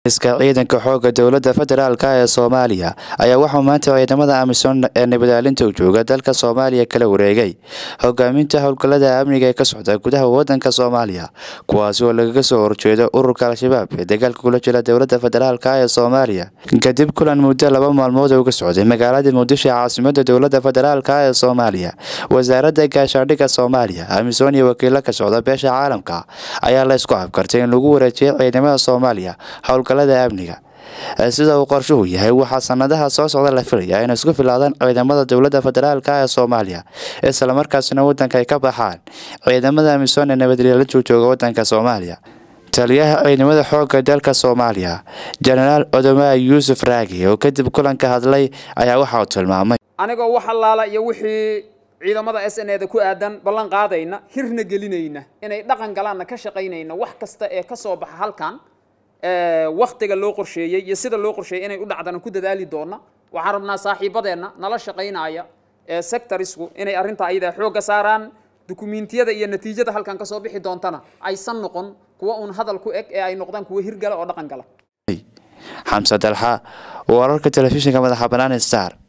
iska ciidanka xooga dowladda federaalk ee soomaaliya ayaa waxaa maanta ciidamada amisom ee nabadaalinta u jooga dalka soomaaliya kala wareegay hogaaminta howlgallada amniga ee ka socda gudaha wadanka soomaaliya kuwaasi oo lagaga soo horjeedo ururka al-shabaab ee dagaalka kula jira dowladda federaalk ee soomaaliya kadib kulan muddo laba maalmood uga socday magaalada muqdisho ee caasimada dowladda federaalk ee soomaaliya wasaaradda gaashaandhigga soomaaliya amisom iyo wakiilo ka socda beesha caalamka ayaa la isku afkartay in lagu wareejiyay ciidamada soomaaliya howlgallada amniga sida uu qorshuhu yahay waxaa sanadaha soo socda la filaya inay isku filaadaan ciidamada dowladda federaalk ee soomaaliya islamarkaasina wadanka ay ka baxaan ciidamada amisom ee nabadgelya joojooga wadanka soomaaliya taliyaha ciidamada xoogga dalka soomaaliya jenaraal odomaa yuusuf raagi oo kadib kulanka hadlay ayaa waxa uu tilmaamay anigoo wax allaala iyo wixii ciidamada s n eda ku aadan ballan qaadayna hirna gelinayna inay dhaqan galaanna ka shaqaynayna wax kasta ee ka soo baxa halkan waktiga loo qorsheeyey iyo sida loo qorsheeyey inay u dhacdana ku dadaali doona waxaan rabnaa saaxiibadeenna nala shaqaynaya ee sectorisku inay arrintaa ayadaa xoogga saaraan dukumiintiyada iyo natiijada halkan ka soo bixi doontana aysan noqon kuwa uun hadal ku eg ee ay noqdaan kuwa hirgala oo dhaqan gala xamse dalxa wararka telefishinka madaxa bannaan star